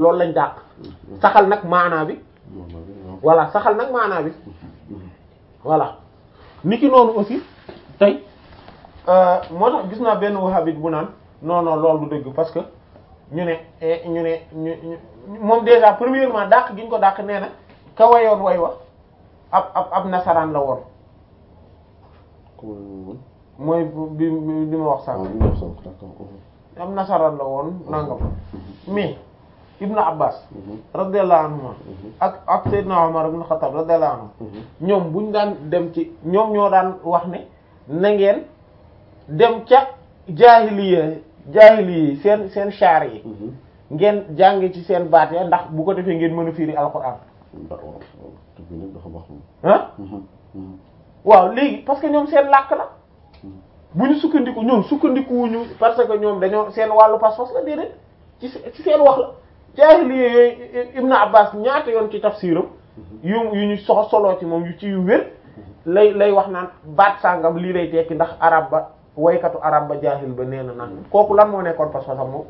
loolu lañ dàq saxal nag maanaa bi voilà saxal nag maanaa bi voilà niki noonu aussi tey moo tax gis naa benn wahhabite bu naan non non loolu du dëgg parce que ñu ne ñu ne ñu moom déjà premièrement dàq gi ñu ko dàq nee na ka wayoon way wa ab ab ab nasaraan la woon mooy bi bi ma wax sànq ab nasaraan la woon nangam mais Ibn Abbas radiyallahu anhuma ak ak Seydina Umar ibn Khattab radiyallahu anhu ñoom buñ daan dem ci ñoom ñoo daan wax ne na ngeen dem ca jaahiliya jaahiliya seen seen shaar yi ngeen jànge ci seen baat ya ndax bu ko defee ngeen mën a firi alxuraan ah waaw léegi parce que ñoom seen làkk la bu ñu sukkandiku ñoom sukkandikuwuñu parce que ñoom dañoo seen wàllu pas-pas la déedéet ci ci seen wax la jaahiliya yooyu Ibn Abbas ñaata yoon ci tafsiram yu yu ñu sox soloo ci moom yu ci yu wér lay lay wax naan baat sàngam lii lay tekki ndax arab ba waykatu arab ba jaahil ba nee na naan kooku lan moo nekkoon pas-pasam moom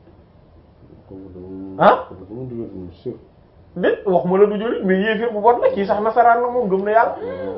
ah dé wax ma la du jullit mais yéefir bu bon la kii sax nasaraan la moom gëm na yàlla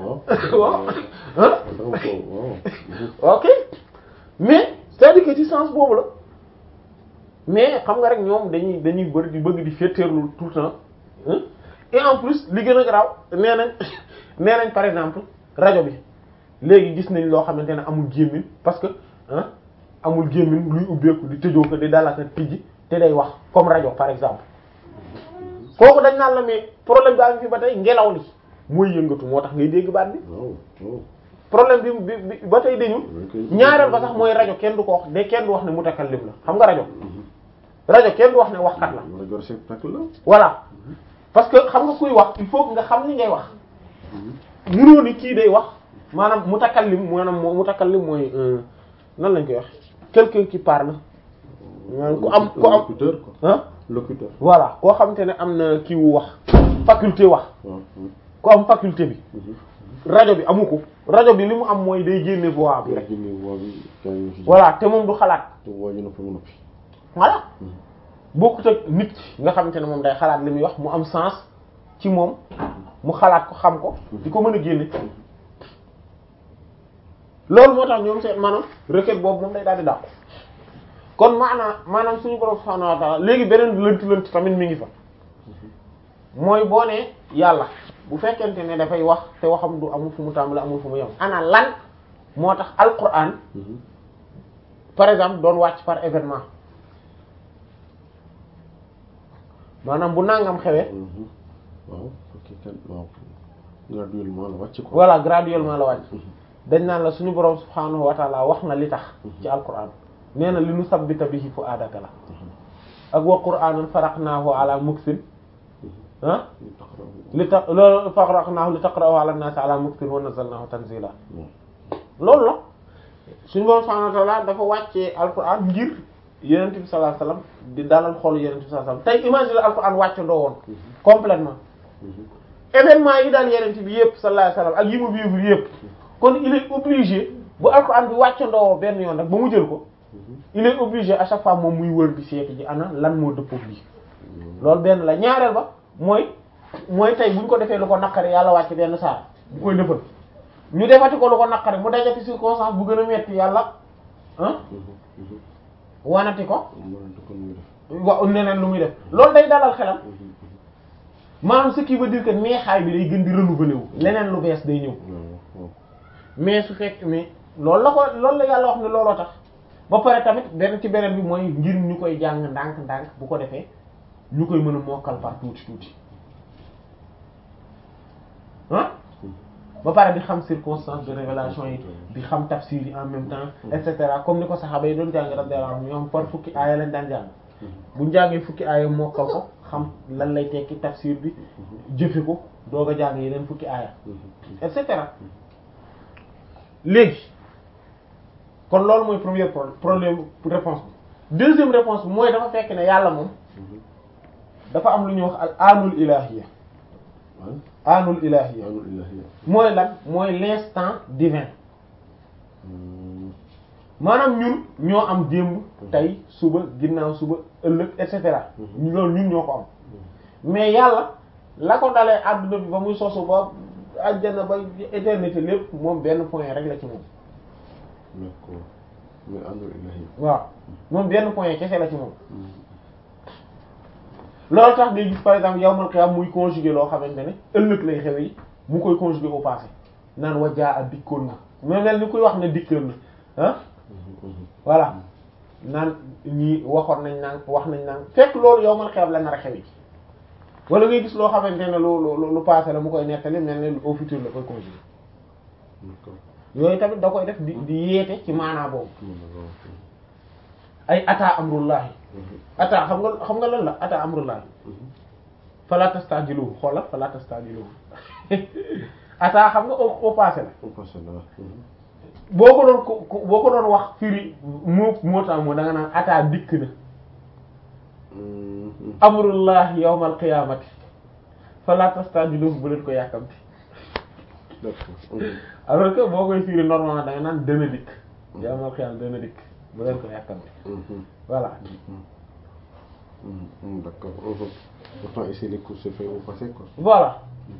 waaw ok mais c'est-à-dire que ci sens boobu la mais xam nga rek ñoom dañuy dañuy bëri di bëgg di féeteerlu tout le temps et en plus li gën a garaaw nee nañ nee nañ par exemple rajo bi léegi gis nañ loo xamante ne amul gémmiñ parce que ah amul gémmiñ luy ubbeeku di tëjoo ko di dalaka tijji te day wax comme rajo par exemple kooku dañ naan la mais problème bi am fi ba tey ngelaw li mooy yëngatu moo tax ngay dégg baat bi problème bi bi ba tey dañu ñaareel ba sax mooy rajo kenn du ko wax de kenn du wax ne mutakallim la xam nga rajo rajo kenn du wax ne waxkat la voilà parce que xam nga kuy wax il faut nga xam ni ngay wax munoo ni kii day wax maanaam mutakallim maanaam moo mutakallim mooy nan lañ koy wax quelqu'un qui parle maanaam ku am ku am ah locuteur voilà koo xamante ne am na kii wu wax faculté wax ku am faculté bi rajo bi amu ko rajo bi li mu am mooy day génne voix bi rek voilà te moom du xalaat voilà bokkut ak nit nga xamante ne moom day xalaat li muy wax mu am sens ci moom mu xalaat ko xam ko di ko mën a génne loolu moo tax ñoom seen maanaam requête boobu moom day daal di dàqu kon maanaam maanaam suñu borom subhanahu wa ta'ala léegi beneen lënt lënt tamit mi ngi fa mooy boo ne yàlla bu fekkente ne dafay wax te waxam du amul fu mu tàmbali amul fu mu yem ana lan moo tax alquran par exemple doon wàcc par événement maanaam bu nangam xewee waaw ok kan waaw graduellement la wàcc ko voilà graduellement la wàcc dañ naan la suñu borom subhanahu wa ta'ala wax na li tax ci alquran nee na li nu sabbita bihi fu'adaka la ak wa qur'anan faraqnahu ala muksin ah li tax loolu faraqnahu li taqra'ahu ala an-nas ala muksin wa nazzalnahu tanzila loolu la suñu borom subhanahu wa ta'ala dafa wàccee alquran ngir yenent bi sallallahu alayhi wasallam di dalal xolu yenent bi sallallahu alayhi wasallam tey imagine alquran wàcce ndoo woon complètement événement yi daal yenent bi yëpp sallallahu alayhi wasallam ak yi mu vivre yëpp kon il est obligé bu alquran bi wàcce ndoo benn yoon rek ba mu jël ko il est obligé à chaque fois moom muy wër di seeti ji ana lan moo dëppook lii loolu benn la ñaareel ba mooy mooy tey bu ñu ko defee lu ko naqari yàlla wàcc benn saar bu koy defal ñu defati ko lu ko naqari mu dajati circonstance bu gën a metti yàlla ah wanati ko wa neneen lu muy def loolu day dalal xelam maanaam ce qui veut dire que neexaay bi day gën di renouveler wu leneen lu bees day ñëw mais su fekk mais loolu la ko loolu la yàlla wax ne looloo tax ba pare tamit benn ci beneen bi mooy ngir ñu koy jàng ndànk ndànk bu ko defee ñu koy mën a mokkal par tuuti tuuti ah ba pare di xam circonstance de révélation yi di xam tafsir yi en même temps et cetera comme ni ko saxaaba yi doon jàng radiyallahu anhum ñoom par fukki aaya lañ daan jàng buñ jàngee fukki aaya mokkal ko xam lan lay tekki tafsir bi jëfe ko doog a jàng yeneen fukki aaya et cetera léegi kon loolu mooy premier problème réponse bi deuxième réponse bi mooy dafa fekk ne yàlla moom dafa am lu ñuy wax al anul ilahiyya anul ilahiyya mooy lan mooy l'instant divin maanaam ñun ñoo am démb tey suba ginnaaw suba ëllëg et cetera loolu ñun ñoo ko am mais yàlla la ko dalee àdduna bi ba muy sosu ba àjjana ba éternité lépp moom benn point rek la ci moom d'accord mais amul ilahi waaw moom benn point kese la ci moom loolu tax ngay gis par exemple yawmal qiyaam muy conjuguer loo xamante ne ëllëg lay xew yi mu koy conjuguer au passé naan wajaa a dikkoon na mais mel ni kuy wax ne dikkoon na ah voilà naan ñii waxoon nañ naan wax nañ naan fekk loolu yawmal qiyaam la nar a xew yi wala ngay gis loo xamante ne lu lu lu passé la mu koy nettali mel ne au futur la koy conjuguer d'accord yooyu tamit da koy def di di yeete ci maanaa boobu ay ata amrullahi ata xam nga xam nga lan la ata amrullahi fala tastajiluhu xoolal fala tastajiluhu ata xam nga au au passé la on passe là boo ko doon ko boo ko doon wax firi moo moo tax moo da nga naan ata dikk na amrullahi yawmal qiyamati fala tastajiluhu bu leen ko yàkkamti d'accord alors que boo koy firi normalement da nga naan dana dikk yawmal qiyam dana dikk bu leen ko yàkkamti voilà d'accord pourtant ici les cours se fait au passé quoi voilà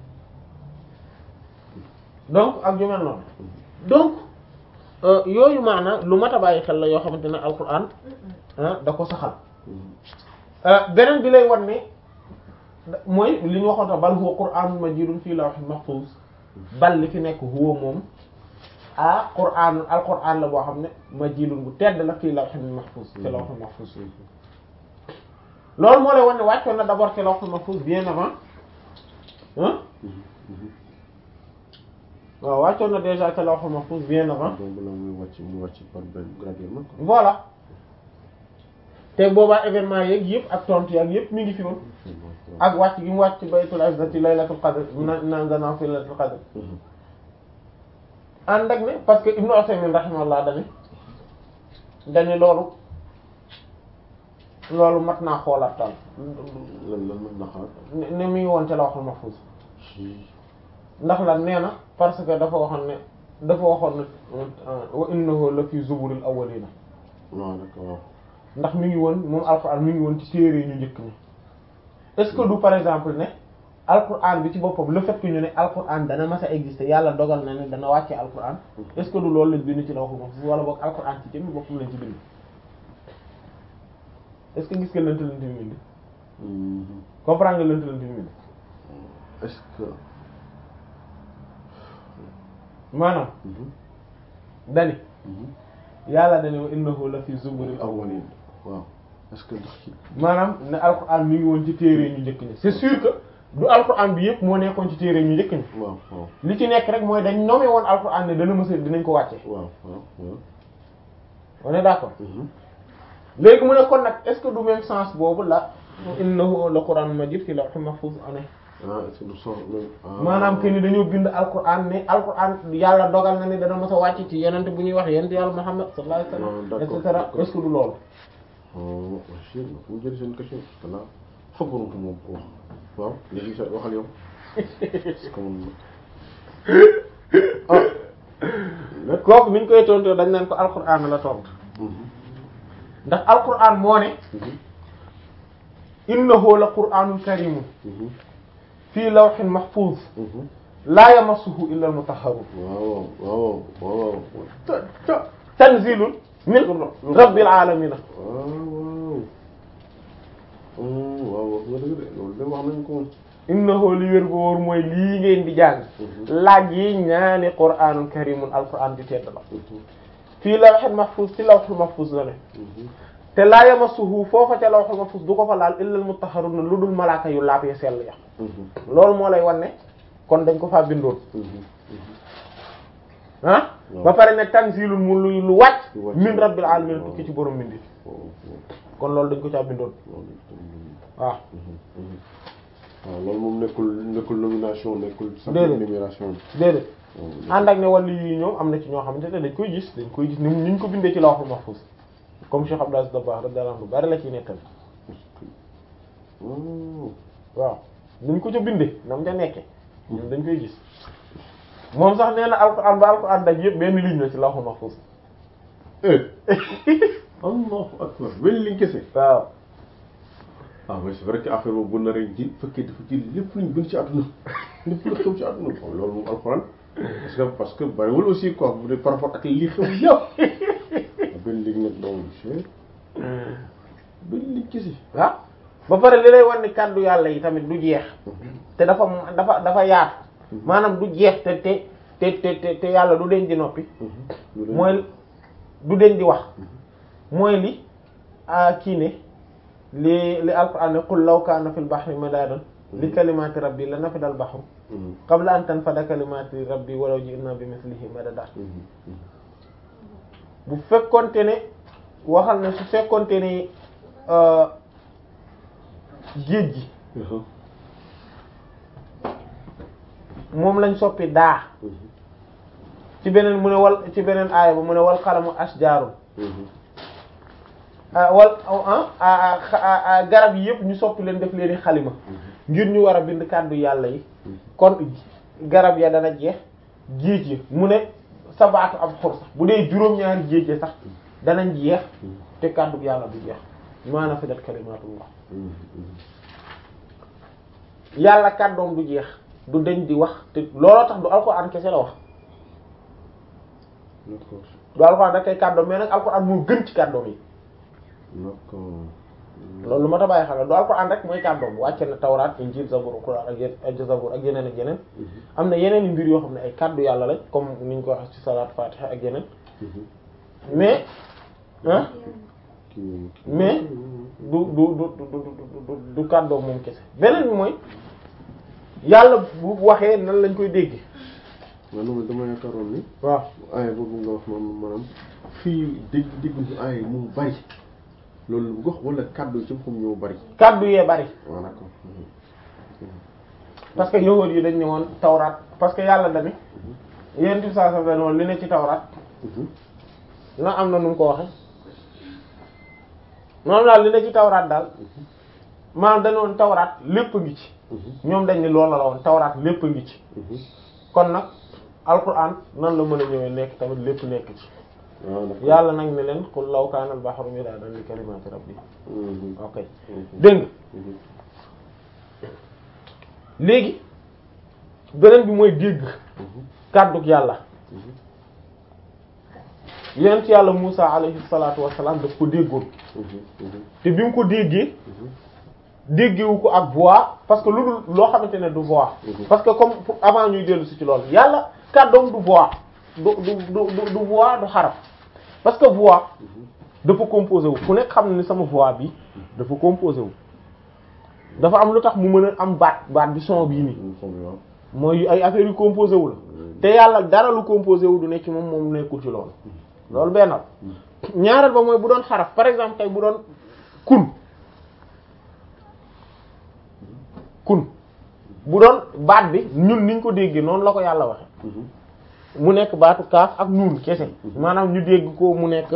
donc ak yu mel noonu donc yooyu maana lu mat a bàyyi xel la yoo xamante ne alquran ah da ko saxal beneen bi lay wan ne mooy li ñu waxoon tax bal huwa qur'anun majidun fii lawhin mahfuz bal li fi nekk huwa moom ah qur'an alquran la boo xam ne majidun bu tedd la fii lawhin mahfuz ci lawhin mahfuz loolu moo lay wan ne wàccoon na d'abord ci lawhin mahfuz bien avant ah waaw wàccoon na déjà ci lawhin mahfuz bien avant donc la muy wàcc mu wàcc par benn graduellement quoi voilà te boobaa événement yeeg yëpp ak tontu yeeg yëpp mi ngi fi woon ak wàcc gi mu wàcc ci baytul izzati laylatul qadr na nanzana fi laylatul qadr ànd ak ne parce que Ibnu Usaymin rahimahullah dane dane loolu loolu mat naa xoolaat daal lan lan mën na xaar ne ne mi ngi woon ca lawhul mahfuz ndax lan nee na parce que dafa waxoon ne dafa waxoon ne wa innahu la fi zuburil awwalina waaw d'accord ndax mi ngi woon moom alquran mi ngi woon ci téere ñu njëkk ñi est-ce que du par exemple ne alquran bi ci boppam le fait que ñu ne alquran dana mas a exister yàlla dogal na ne dana wàcce alquran est-ce que du loolu lañ bind ci lawhul mahfuz wala boog alquran ci jëmmi boppam lañ ci bind est-ce que gis nga lënt lënt bi bind comprendre nga lënt lënt bi bind est-ce que maanaam dani yàlla dane wa innahu la fi zuburil awwalin waaw est-ce que ndax ci maanaam ne alquran mi ngi woon ci téere ñu njëkk ñi c'est sûr que du alquran bi yëpp moo nekkoon ci téere ñu njëkk ñi waaw waaw li ci nekk rek mooy dañ nommé woon alquran ne dana mësa dinañ ko wàcce waaw waaw waaw on est d'accord léegi mu ne kon nag est-ce que du même sens boobu la innahu la quran majid fi lawhil mahfuz ane ah est-ce que du sens même maanaam que ni dañoo bind alquran ne alquran yàlla dogal na ne dana mës a wàcc ci yenente bu ñuy wax yent yàlla Muhammad sallallahu alayhi Ah, wasallam et d'accord, cetera d'accord. est-ce que du loolu oh monsieur fu mu jël seen question parce que là foogoon ko moom wax waaw léegi sa waxal yow parce que man ah lépp kooku niñ koy tontoo dañ naan ko alquran la tontu ndax alquran moo ne innahu la qur'anun karimun fii lawhin mahfuz laa yamassuhu illa al-mutahharun waaw waaw waaw waaw tanzilun min rabbil alamin waaw waaw wax nga dëgg de loolu de wax nañ ko woon innahu li wér gu wóor mooy lii ngeen di jàng laaj yi ñaani qur'anun karimun alquran di tedd la fii lawhin mahfuz ci lawhul mahfuz la ne te laa yamassuhu foofa ca lawhul mahfuz du ko fa laal illa al-mutahharun lu dul malaaka yu laab ya sell ya loolu moo lay wan ne kon dañ ko faa bindoon ah ba pare ne tanzilun mu lu lu wàcc Lu wàcc. min rabbil alamin tukki ci borom bindi kon loolu dañ ko caa bindoon waaw waaw loolu moom nekkul nekkul nomination nekkul sax Déedéet. numération déedéet ànd ak ne wàllu yi ñoom am na ci ñoo xamante ne dañ koy gis dañ koy gis ni ni ñu ko bindee ci lawhul mahfuz comme Cheikh Abdou Aziz Dabakh radiyallahu anhu bari la ciy nekkal waaw ni ñu ko ca bindee na mu ca nekkee ñoom dañ koy gis moom sax nee na alquran ba alquran daj yëpp benn ligne la ci lawhul mahfuz allahu akbar wel liñ kese waaw ah mais c'est vrai que affaire boobu bu naree ji fekkee dafa ji lépp luñ gën ci àdduna lépp lu xew ci àdduna bon loolu moom alxuraan parce que parce que bariwul aussi quoi bu dee par rapport ak li xew yëpp benn ligue nag doomu cher benn ligue kese waaw ba pare li lay wan ni kàddu yàlla yi tamit du jeex te dafa dafa dafa yaatu maanaam du jeex te te te te te yàlla du deñ di noppi mooy du deñ di wax mooy li a kii ne li li alquran ne qul law kaana fil bahri madaadan li kalimaati rabbi la nafida al bahru qabla an tanfada kalimaati rabbi walaw ji'na bi mislihi madada bu fekkonte ne waxal ne su fekkonte ne géej gi moom lañ soppi daa ci beneen mu ne wal ci beneen aaya ba mu ne wal xalamu ashjaarun wal garab yi yëpp ñu soppi leen def leen xalima ngir ñu war a bind kàddu yàlla yi kon garab ya dana jeex géej yi mu ne sabaatu ab xur sax bu dee juróom-ñaari géej yi sax danañ jeex te kàddu yàlla du jeex maa nafidat kalimatullah yàlla kàddoom du jeex du deñ di wax te looloo tax du alxuraan kese la wax du alxuraan rek kay kàddoom mais nag alxuraan moo gën ci kàddoom yi loolu lu ma ta bàyyi xel du alxuraan rek mooy kàddoom wàcce na tawraat injil zabur quraan ak yeneen zabur ak yeneen ak yeneen am na yeneen mbir yoo xam ne ay kàddu yàlla lañ comme niñ ko wax ci salaat fatiha ak yeneen mais ah mais du du du du du kàddoom moom kese beneen bi mooy yàlla bu waxee nan lañ koy dégg maanaam dama yaakaaroon ni waaw aaya boobu nga wax maanaam maanaam fii dégg dégg ñu aaya mu bari loolu lu gox wala kàddu ci xam ñoo bari kàddu yee bari waaw d'accord parce que yahuud yi dañ ne woon tawraat parce que yàlla dami yéen ti saa sa dañ woon li ne ci tawraat na am na nu mu ko waxe moom daal li ne ci tawraat daal maanaam dañ woon tawraat lépp ngi ci ñoom dañ ne loolu la woon tawraat lépp ngi ci kon nag alquran nan la mën a ñëwee nekk tamit lépp nekk ci yàlla nag ne leen qul law kaana al bahru midaadan li kalimaati rabbi ok dégg nga léegi beneen bi mooy dégg kàddug yàlla yonent yàlla Musa alayhi salaatu wassalaam daf ko déggoon te bi mu ko déggee déggewu ko ak voix parce que lu dul loo xamante ne du voix parce que comme avant ñuy dellu si ci loolu yàlla kàddoom du voix du du du du voix du xaraf parce que voix dafa composé wu ku nekk xam na ni sama voix bi dafa composé wu dafa am lu tax mu mën a am baat baat bi son bii nii mooy ay affaires yu composé wu la te yàlla dara lu composé wu du nekk ci moom moom nekkul ci loolu loolu bennal ñaareel ba mooy bu doon xaraf par exemple tey bu doon kun kun bu doon baat bi ñun niñ ko déggee noonu la ko yàlla waxe mu nekk baatu kaaf ak nuun kese maanaam ñu dégg ko mu nekk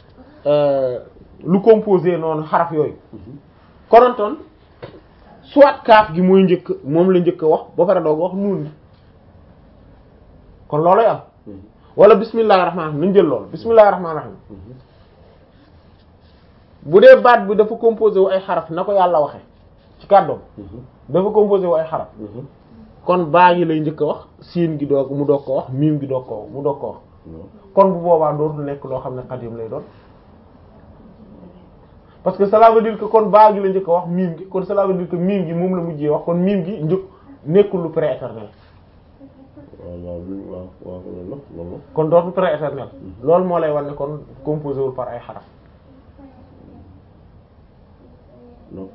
lu composé noonu xaraf yooyu konontoon soit kaaf gi mooy njëkk moom la njëkk a wax ba pare doog wax nuun gi kon loolay am wala bismillahir rahmanir rahim nañ jël loolu bismillahir rahmanir rahim bu dee baat bi dafa composé wu ay xaraf na ko yàlla waxe ci kàddoom dafa composé wu ay xaraf kon baa gi lay njëkk a wax siin gi doog mu doog ko wax miim gi doog ko mu doog ko wax kon bu boobaa dootul nekk loo xam ne xadim lay doon parce que cela veut dire que kon baa gi la njëkk a wax miim gi kon cela veut dire que miim gi moom la mujjee wax kon miim gi njëkk nekkul lu prééternel waaw waaw waaw loolu loolu kon dootul prééternel loolu moo lay wan ne kon composé wul par ay xaraf donc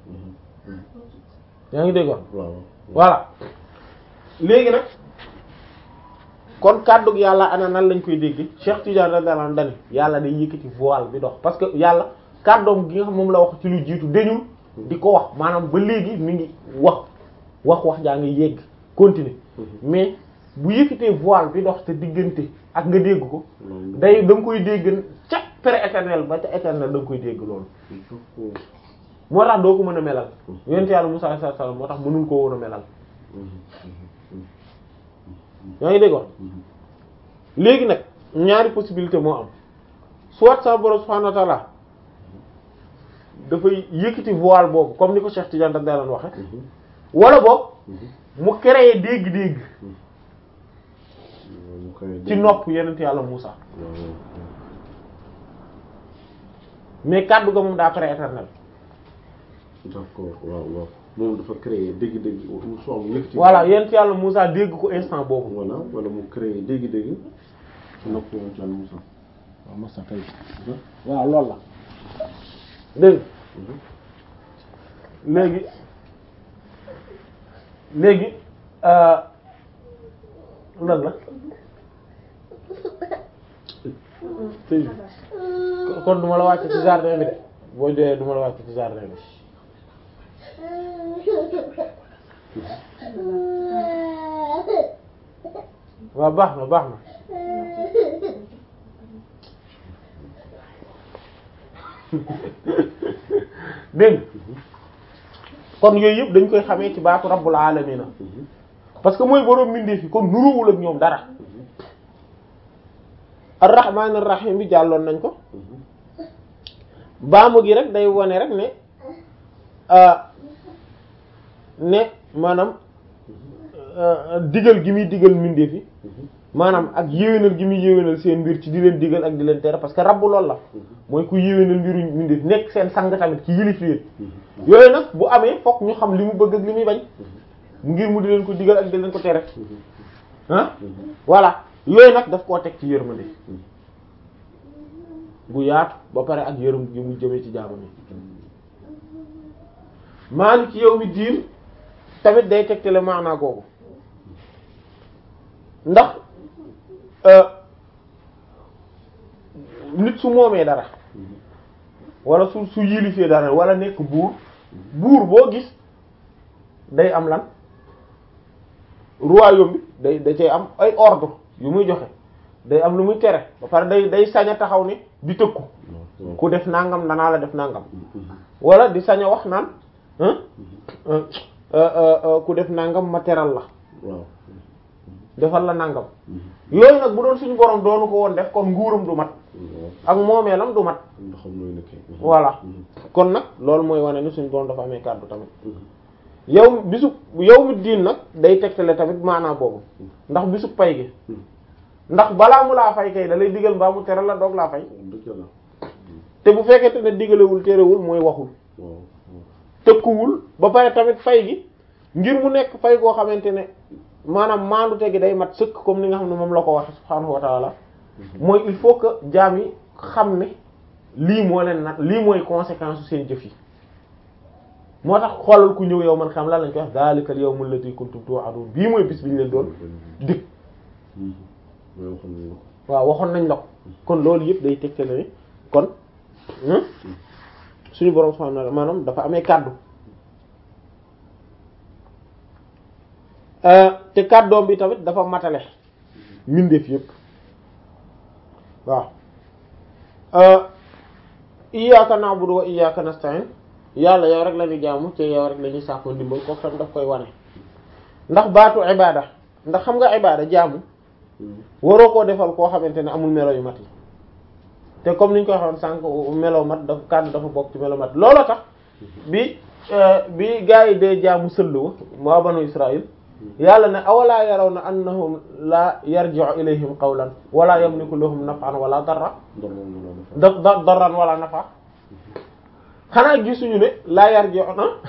yaa ngi déggoon waaw voilà léegi nag kon kàddug yàlla ana nan lañ koy dégg Cheikh Tidiane radiyallahu anhu dani yàlla day yëkkati voile bi dox parce que yàlla kàddoom gi nga xam moom la wax ci lu jiitu dañul di ko wax maanaam ba léegi mi ngi wax wax wax jaa ngi yegg continuer mais bu yëkkatee voile bi dox te diggante ak nga dégg ko day da nga koy dégg ca pré-éternel ba ca éternel da nga koy dégg loolu moo tax doo ko mën a melal yonent yàlla Musaa alayhi salaam moo tax mënul koo woon a melal yaa ngi dégg wax léegi nag ñaari possibilité moo am soit sa borom subhaanahu wa ta'ala dafay yëkkati voile boobu comme ni ko Cheikh Tidiane da daan waxe wala boog mu créer dégg-dégg ci nopp yenent yàlla Muusa mais kàddu ga moom daa prééternel d'accord waaw waaw moom dafa créer dégg-dégg mu soo mu yëkkati voilà yenent yàlla Muusa dégg ko instant boobu voilà wala mu créer dégg-dégg ci nopp yenent yàlla Muusa waaw masa kay waaw loolu la dégg léegi léegi lan la tëj kon duma la wàcc ci jardin bi de boo joyee duma la wàcc ci jardin bi waaw baax na baax na dégg kon yooyu yëpp dañ koy xamee ci baatu rabbul alamina parce que mooy boroom mbindeef yi kon nuruwul ak ñoom dara ar-rahman ar-rahim bi jàlloon nañ ko baamu gi rek day wone rek ne ne maanaam digal gi muy digal mbindeef yi maanaam ak yéwénal gi muy yéwénal seen mbir ci di leen digal ak di leen tere parce que rabb loolu la mooy ku yéwénal mbiru mbindeef nekk seen sang tamit ci yilif leen yooyu nag bu amee fokk ñu xam li mu bëgg ak li muy bañ ngir mu di leen ko digal ak di leen ko tere ah voilà yooyu nag daf koo teg ci yërmande bu yaatu ba pare ak yërëm gi mu jëmee ci jaamam yi maaliki yawmi diin tamit day tegtale maanaa googu ndax nit su moomee dara wala su su yilifee dara wala nekk buur buur boo gis day am lan royaume bi day da cay am ay ordre yu muy joxe day am lu muy tere ba pare day day sañ a taxaw ne di tëkku ku def nangam danaa la def nangam wala di sañ a wax naan ku def nangam ma teral la defal la nangam yooyu nag bu doon suñu borom doonu ko woon def kon nguuram du mat ak moomeelam du mat voilà kon nag loolu mooy wane ni suñu borom dafa amee kàddu tamit yow bisu yow mi diin nag day tegtale tamit maanaa boobu ndax bisu pay gi ndax balaa mu laa fay kay da lay digal mbaa mu teral la doog laa fay te bu fekkente ne digalewul terewul mooy waxul tëkkuwul ba pare tamit fay gi ngir mu nekk fay goo xamante ne maanaam maandute gi day mat sëkk comme ni nga xam ne moom la ko waxe subhaanahu wa taala mooy il faut que jaam yi xam ne lii moo leen nag lii mooy conséquence su seen jëf yi moo tax xoolal ku ñëw yow man xam lan lañ koy wax daalikal yawmul ladhi kuntum tu'adun bii mooy bis bi ñu leen doon dig waaw waxoon nañ la ko kon loolu yëpp day tegtale ne kon suñu borom subhanahu wa ta'ala maanaam dafa amee kàddu te kàddoom bi tamit dafa matale mbindeef yëpp waaw iyyaka na'budu wa iyyaka nasta'in yàlla yow rek la ñuy jaamu te yow rek la ñuy sàkku ndimbal kooku tam daf koy wane ndax baatu ibada ndax xam nga ibada jaamu waroo koo defal koo xamante ne amul melo yu mat yi te comme niñ koy waxoon sànq melo mat dafa kàddu dafa bokk ci melo mat looloo tax bi bi gaa yi dee jaamu sëlluwa moo banu Israël yàlla ne awalaa yaraw na annahum la yarji'u ilayhim qawlan wala yamliku lahum naf'an wala darra da darran wala nafa xanaa gisuñu ne laa yarji'u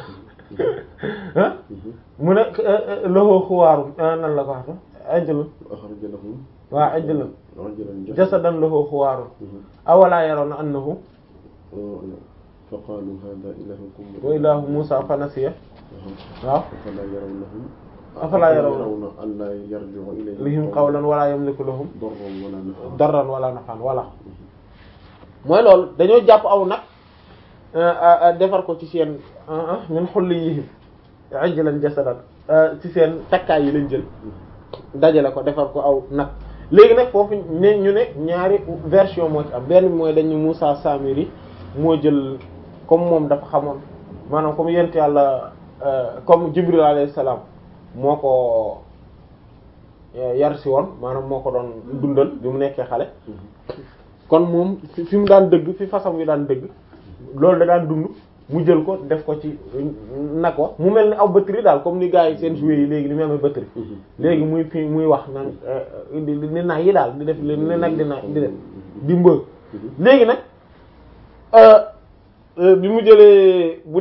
na mu ne lahu xuwaarum nan la ko wax ajlun waa ajlun jasadan lahu xuwaarum awalaa yaraw na annahu faqaalu haadaa ilaahukum wa ilaahu Muusaa fa nasiya waaw afalaa yarawnahu afalaa yarawna allaa yarji'u ilayhim qawlan wala yamliku lahum darran wala naf'an darran wala naf'an wala mooy loolu dañoo jàpp aw nag defar ko ci seen min hulliyihim ajlan jasadan ci seen takkaay yi lañ jël dajale ko defar ko aw nag léegi nag foofu ne ñu ne ñaari version moo ci am benn bi mooy dañu Muusaa Samiri moo jël comme moom dafa xamoon maanaam comme yent yàlla comme Jibril alayhi salaam moo ko yar si woon maanaam moo ko doon dundal bi mu nekkee xale kon moom fi mu daan dëgg fi façon wi daan dëgg loolu da daan dund mu jël ko def ko ci nag wa mu mel ni aw batterie daal comme ni gars yi seen jouet yi léegi ni mu amee batterie léegi muy fi muy wax naan di di nag yi daal di def li nag di na di def di mbëg léegi nag bi mu jëlee bu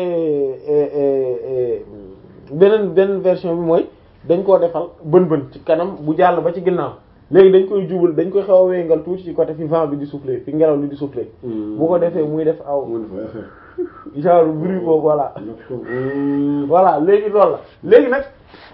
dee beneen beneen version bi mooy dañ koo defal bën bën ci kanam bu jàll ba ci ginnaaw léegi dañ koy jubal dañ koy xaw a wéngal tuuti ci côté fi vent bi di souffler fi ngelaw li di souffler bu ko defee muy def aw genre bruit boobu voilà voilà léegi loolu la léegi nag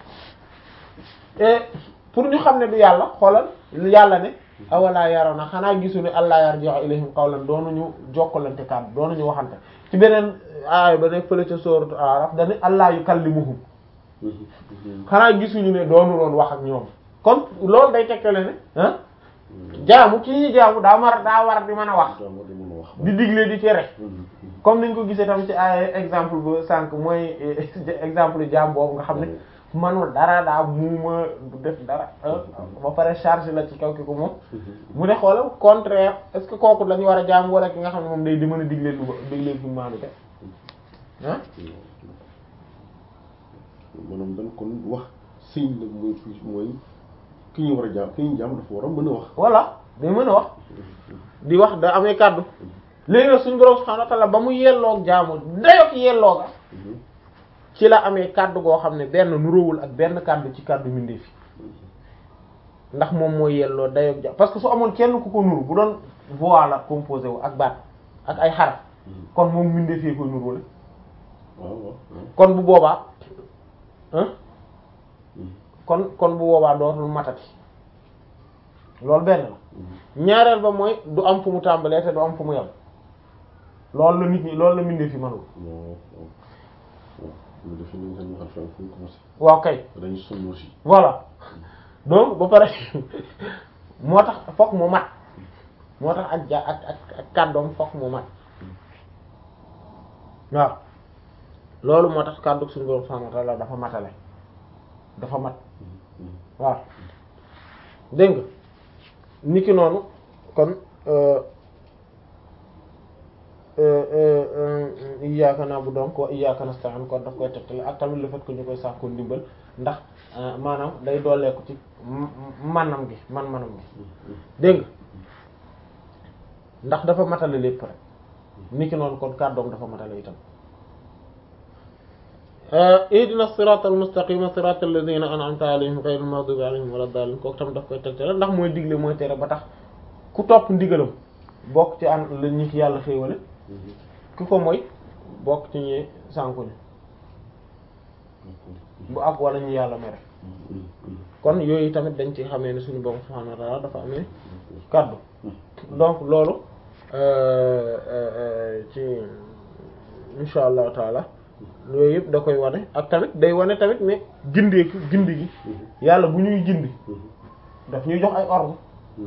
pour ñu xam ne du yàlla xoolal yàlla ne awalaa yaroon na xanaa gisu ne allah yarji'u ilayhim qawlan doonuñu jokkalante kàddu doonuñu waxante ci beneen aay ba nekk fële ca sooratu Araf dañu allah yukallimuhum xanaa gisuñu ne doonu loon wax ak ñoom kon loolu day tegtale ne ah jaamu ki ñuy jaamu daa war daa war di mën a wax di digle di tere comme niñ ko gisee tam ci ay exemple ba sànq mooy exemple jaam boobu nga xam ne manul dara daa muuma du def dara ba pare charge la ci kaw ki ko moom mu ne xoolal contraire est-ce que kooku lañu war a jaam wala ki nga xam ne moom day di mën a digle lu digle lu maanu te ah maanaam dañ kon wax siñ la mooy fi mooy ki ñu war a jaam ki ñu jaam dafa war a mën a wax voilà day mën a wax di wax da amee kàddu léegi nag suñu borom subhanahu wa ta'ala ba mu yelloog jaamu dayok yelloo ga ci la amee kàddu goo xam ne benn nuróowul ak benn kàddu ci kàddu mbindeef fi ndax moom mooy yelloo dayok jaam parce que su amoon kenn ku ko nuru bu doon voix la composé wu ak baat ak ay xaraf kon moom mbindeef fee koy nuróole kon bu boobaa kon kon bu boobaa dootul matati loolu benn la ñaareel ba mooy du am fu mu tàmbalee te du am fu mu yem loolu la nit ñi loolu la mbindeef fi mënul waaw kay dañu sonn aussi voilà donc ba pare moo tax fokk mu mat moo tax ak ja ak ak ak kàddoom fokk mu mat waaw loolu moo tax kàddu suñu borom subhanahu wa ta'ala dafa matale dafa mat waaw dégg nga niki noonu kon iyyaka na'budu wa iyyaka nasta'in kon daf koy tegtale ak tamit le fait que ñu koy sàkku ndimbal ndax maanaam day dooleeku ci manam gi man manam gi dégg nga ndax dafa matale lépp rek niki noonu kon kàddoom dafa matale itam ihdina siratal mustaqima siratal ladina an'amta alayhim ghayril maghdubi alayhim wala dallin kooku tam daf koy tegtale ndax mooy digle mooy tere ba tax ku topp ndigalam bokk ci an la ñi ki yàlla xéewale ku ko mooy bokk ci ñi sànkuñu bu ak wala ñu yàlla mere kon yooyu tamit dañ ci xamee ne suñu borom subhanahu wa ta'ala dafa amee kaddu donc loolu ci insha allahu taala yooyu yëpp da koy wane ak tamit day wane tamit ne gindeeku gindi gi yàlla bu ñuy gindi daf ñuy jox ay ordre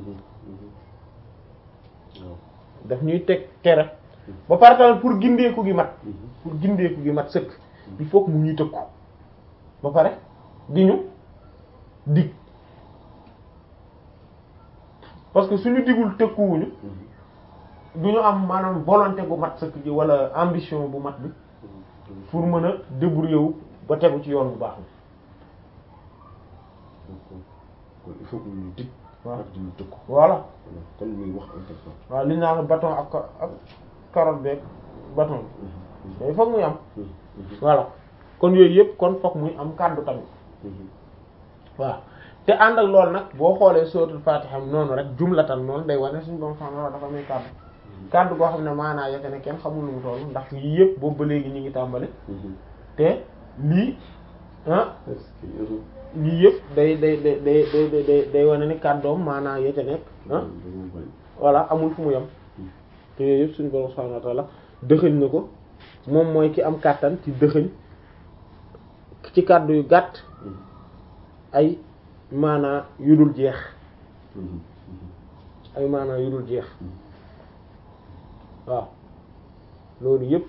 daf ñuy teg tere ba pare tamit pour gindeeku gi mat pour gindeeku gi mat sëkk il faut que mu ñuy tëkku ba pare di ñu dig parce que suñu digul tëkkuwuñu du ñu am maanaam volonté bu mat sëkk gi wala ambition bu mat bi pour mën a débrouiller wu ba tegu ci yoon bu baax kon il faut que ñu dig waaw ak di ñu tëkku voilà kon muy wax important waaw li ñu naan bâton ak ak carotte beeg bâton bi il faut muy am voilà kon yooyu yëpp kon fokk muy am kàddu tamit waaw te ànd ak loolu nag boo xoolee suratul Fatiha noonu rek jumlatan noonu day wane suñu borom xam ne dafa muy kàddu kàddu goo xam ne maanaa yete ne kenn xamul lu mu toll ndax yii yëpp boobu ba léegi ñu ngi tàmbali te lii ah lii yëpp day day day day day day day wane ni kàddoom maanaa yete nekk ah voilà amul fu mu yem te yooyu yëpp suñu borom subhanahu wa ta'ala dëxëñ na ko moom mooy ki am kàttan ci dëxëñ ci kàddu yu gàtt ay maanaa yu dul jeex ay maanaa yu dul jeex waaw loolu yëpp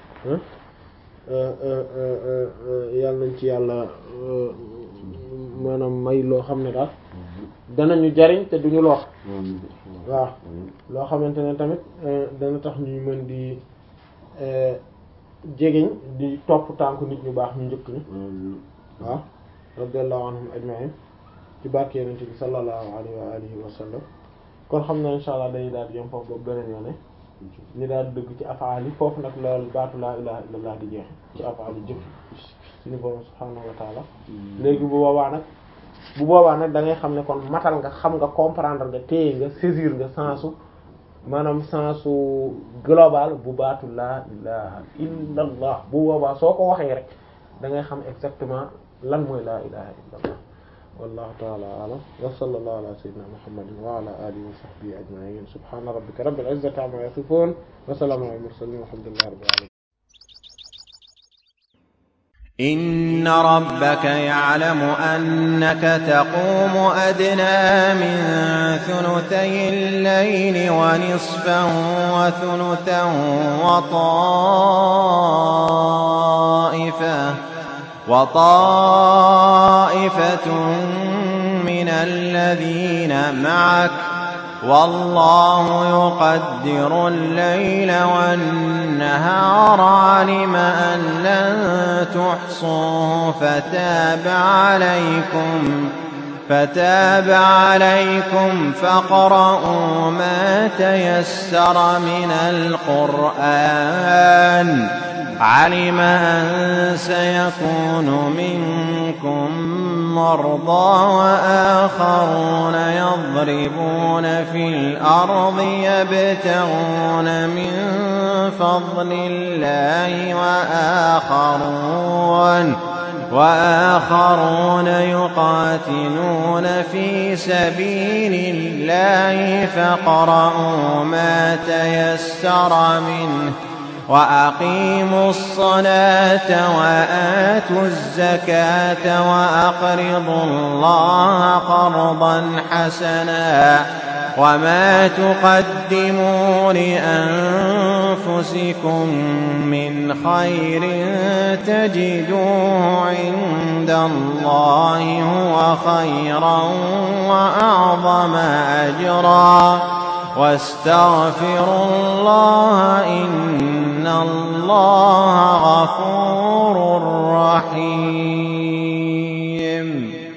yàlla nañ ci yàlla maanaam may loo xam ne daal danañu jariñ te duñu lor waaw loo xamante ne tamit dana tax ñuy mën di jegeñ di topp tànku nit ñu baax ñu njëkk ni waaw radiyallahu anhum ajma'in ci barke yonent bi sallallahu alayhi wa alihi wa sallam kon xam na insha allah dañuy daal di yem foofu boobu beneen yoone ñu daal di dëgg ci afaal yi foofu nag loolu baatu laa ilaha illallah di jeexe ci afaal yi jëf suñu borom subhaanahu wa taala léegi bu boobaa nag bu boobaa nag da ngay xam ne kon matal nga xam nga comprendre nga téye nga saisir nga sensu maanaam sensu global bu baatu laa ilaha illallah bu boobaa soo ko waxee rek da ngay xam exactement lan mooy laa ilaha illallah wallahu ta'ala a'lam wa sallallahu ala sayyidina muhammadin wa ala alihi wa sahbihi ajma'in subhana rabbika rabbil izzati amma yasifun wa salamun ala mursalin walhamdulillahi rabbil alamin إن ربك يعلم أنك تقوم أدنى من ثلثي الليل ونصفا وثلثا وطائفة وطائفة من الذين معك والله يقدر الليل والنهار علم أن لن تحصوا فتاب عليكم فتاب عليكم فاقرؤوا ما تيسر من القرآن علم أن سيكون منكم مرضى وآخرون يضربون في الأرض يبتغون من فضل الله وآخرون وآخرون يقاتلون في سبيل الله فاقرؤوا ما تيسر منه وأقيموا الصلاة وآتوا الزكاة وأقرضوا الله قرضا حسنا وما تقدموا لأنفسكم من خير تجدوه عند الله هو خيرا وأعظم أجرا واستغفروا الله إن الله غفور رحيم